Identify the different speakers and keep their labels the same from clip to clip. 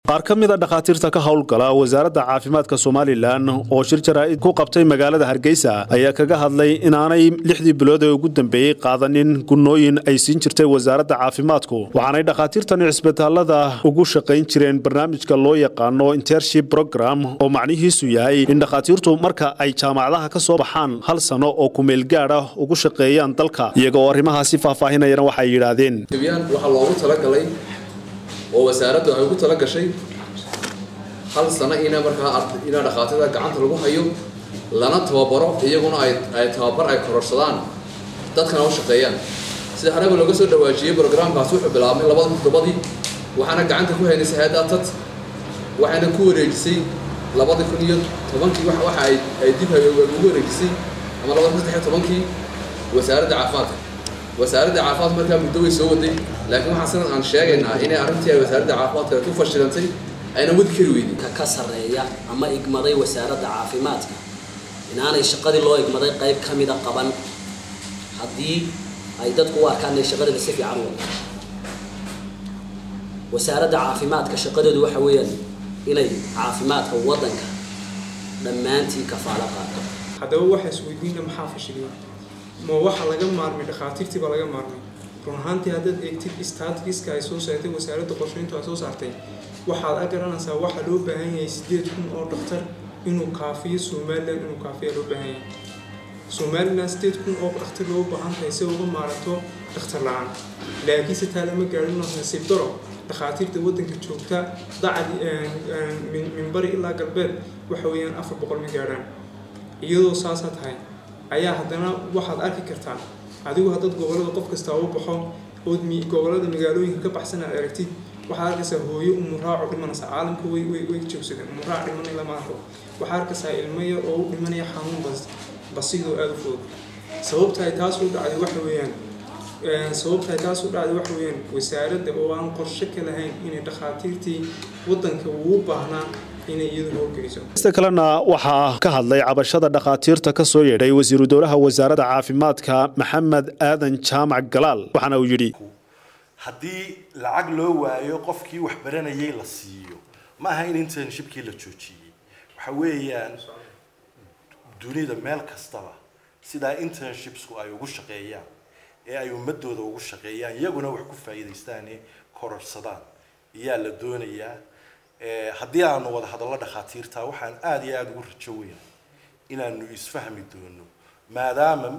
Speaker 1: qaar ka mid a dhakhaatiirta ka howlgala wasaaradda caafimaadka somalilan oo shir jaraa'id ku qabtay magaalada hargeysa ayaa kaga hadlay inaanay lixdii bilood ee ugu dambeeyey qaadanin gunnooyin ay siin jirtay wasaaradda caafimaadku waxaanay dhakhaatiirtani cisbitaalada ugu shaqayn jireen barnaamijka loo yaqaano intership program oo macnihiisu yahay in dhakhaatiirtu marka ay jaamacadaha ka soo baxaan hal sano oo kumeel gaad ah ugu shaqeeyaan dalka iyaga oo arrimahaasi faahfaahinayana waxay yidhaahdeen
Speaker 2: waxaa loogu talagalay oo wasaaraddu ay ugu tala gashay hal sano ina markaa inaa dhakhaatida gacanta lagu hayo lana tababaro iyaguna ay tababar ay kororsadaan dadkana u shaqeeyaan sida haraba looga soo dhawaajiyey brograamkaas wuxuu bilaabmay labada toddobadii waxaana gacanta ku haynaysa hay-adda tad waxayna ku wareejisay labada kun iyo tobankii waxa ay dib ugu wareejisay ama labada kun saddex tobankii wasaaradda caafimaadka wasaaradda caafimaadka markaa muddo way soo waday laakiin waxaan sanad aan sheegaynaa inay arrintii ay wasaaradda caafimaadka ku fashilantay ayna wadi kari weydin
Speaker 3: ka sarreeya ama igmaday wasaaradda caafimaadka inaanay shaqadii loo igmaday qayb ka mida qaban haddii ay dadku u arkaan inay shaqadeeda si fiican wado wasaaradda caafimaadka shaqadeedu waxa weeyaan inay caafimaadka waddanka dhammaantii kafaalo qaato
Speaker 4: haddaba waxaa isweydiina maxaa fashiliyay ma waxa laga maarmay dhakhaatiirtii baa laga maarmay run ahaantii haddaad eegtid statiska ay soo saartay wasaaradda qorsheyntu ay soo saartay waxaad a garanaysaa waxaa loo baahan yahay sideed kun oo dhakhtar inuu kaafiyo somalilan inuu kaafiya loo baahan yahay somalilan sideed kun oo dhakhtar loo baahan tahay si uga maarato dhakhtar la-aan laakiinse taa lama gaadhin nasiib daro dhakhaatiirta waddanka joogta dacadi minbari ilaa galbeed waxa weeyaan afar boqol ma gaadhaan iyadoo saasaa tahay ayaa haddana waxaad arki kartaa adigu haddaad gobollada qof kastaa u baxo ood gobollada magaalooyinka ka baxsan aad aragtid waxaad arkaysaa hooyo umuraaco dhimanaysa caalamka way way way joogsadeen umuraac dhimanay lama arko waxaad arkaysaa ilmo yar oo u dhimanaya xanuun bas basidoo aada u fudud sababta ay taas u dhacday waxa weeyaan sababta ay taas u dhacday waxa weeyaan wasaaradda oo aan qorshe ka lahayn inay dhakhaatiirtii waddanka ugu baahnaa
Speaker 1: ista kalena waxaa ka hadlay cabashada dhakhaatiirta ka soo yeedhay wasiiru dowlaha wasaaradda caafimaadka maxamed aadan jaamac galaal waxaana uu yidhi
Speaker 5: haddii lacag loo waayo qofkii wax baranayay la siiyo ma aha in internshipkii la joojiyey waxa weeyaan dunida meel kastaba sidaa internshipsku ay ugu shaqeeyaan ee ay ummadooda ugu shaqeeyaan iyaguna wax ku faa'iidaystaane kororsadaan iyaa la doonayaa haddii aanu wada hadallo dhakhaatiirta waxaan aada iyo aada ugu rajo weyn inaanu isfahmi doono maadaama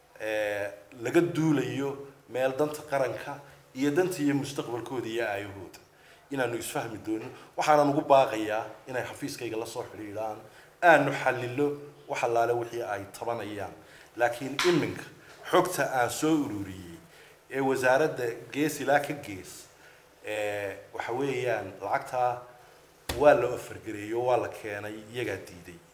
Speaker 5: laga duulayo meel danta qaranka iyo danta iyo mustaqbalkooda iyo aayahooda inaanu isfahmi doono waxaanan ugu baaqayaa inay xafiiskayga lasoo xidhiidhaan aanu xalilo wax allaale wixii ay tabanayaan laakiin iminka xogta aan soo ururiyey ee wasaaradda gees ilaa ka gees waxa weeyaan lacagtaa waa la ofargareeyo waa la keenay iyagaa diiday